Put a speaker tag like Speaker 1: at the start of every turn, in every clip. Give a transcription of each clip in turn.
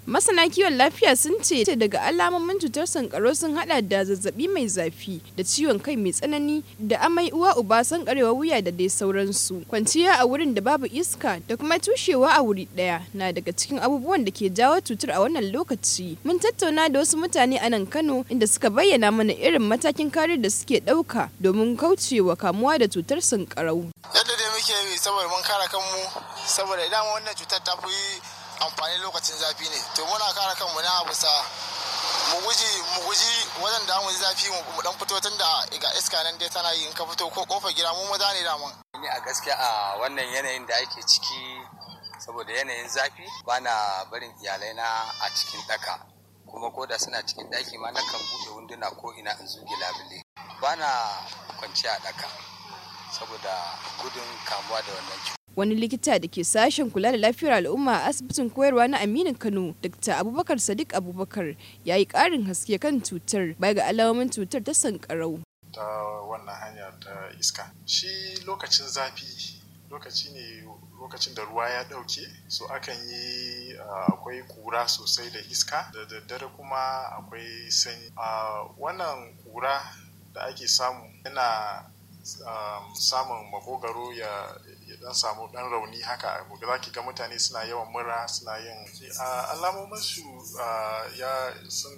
Speaker 1: Masana kiwon lafiya sun ce daga alamomin cutar sankarau sun hada da zazzabi mai zafi da ciwon kai mai tsanani da amai uwa uba sankarewar wuya da dai sauransu. Kwanciya a wurin da babu iska da kuma tushewa a wuri daya na daga cikin abubuwan da ke jawo cutar a wannan lokaci. Mun tattauna da wasu mutane a nan Kano inda suka bayyana mana irin matakin kariyar da suke ɗauka domin kaucewa kamuwa da cutar sankarau.
Speaker 2: Yadda dai muke yi saboda mun kare kanmu saboda idan wannan cutar ta fi amfani lokacin zafi ne to muna kare kanmu na bisa mu guji mu guji wajen da mu zafi mu dan fito tun da ga iska nan dai tana yi in ka fito ko kofar gida mu maza ne daman
Speaker 3: ni a gaskiya a wannan yanayin da ake ciki saboda yanayin zafi bana barin iyalai na a cikin daka kuma ko da suna cikin daki ma nakan buɗe wunduna ko ina in zuge labule bana kwanciya a daka saboda gudun kamuwa da wannan cuta
Speaker 1: wani likita da ke sashen kula da lafiyar al'umma a asibitin koyarwa na aminu kano dr abubakar sadiq abubakar ya yi ƙarin haske kan cutar baya ga alamomin cutar ta sankarau
Speaker 4: ta wannan hanya ta iska shi lokacin zafi lokaci ne lokacin da ruwa ya ɗauke so akan yi akwai kura sosai da iska da daddare kuma akwai sanyi wannan kura da ake samu yana samun makogaro ya dan samu dan rauni haka za ki ga mutane suna yawan mura suna yin alamomin su ya sun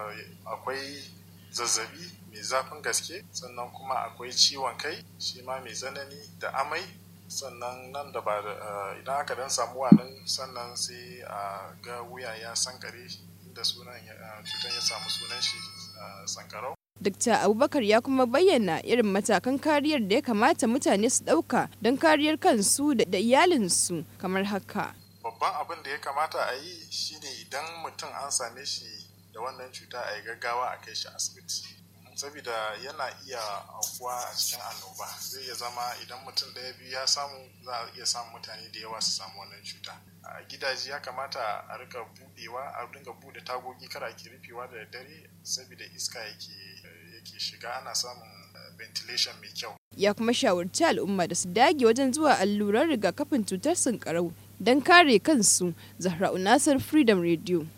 Speaker 4: akwai zazzabi mai zafin gaske sannan kuma akwai ciwon kai shi ma mai tsanani da amai sannan nan da ba idan aka dan samu wannan sannan sai a ga wuya ya sankare inda sunan cutar ya samu sunan shi sankarau
Speaker 1: Dr. Abubakar ya kuma bayyana irin matakan kariyar da ya kamata mutane su ɗauka don kariyar kansu da iyalinsu kamar haka.
Speaker 4: Babban abin da ya kamata a yi shine idan mutum an same shi da wannan cuta a yi gaggawa a kai shi asibiti. saboda yana iya aukuwa a cikin annoba zai iya zama idan mutum ɗaya biyu ya samu za a iya samun mutane da yawa su samu wannan cuta a gidaje ya kamata a rika budewa a dinga bude tagogi kara ke rufewa da dare saboda iska yake yake shiga ana samun ventilation mai kyau
Speaker 1: ya kuma shawarci al'umma da su dage wajen zuwa alluran rigakafin cutar sankarau don kare kansu zahra'u nasar freedom radio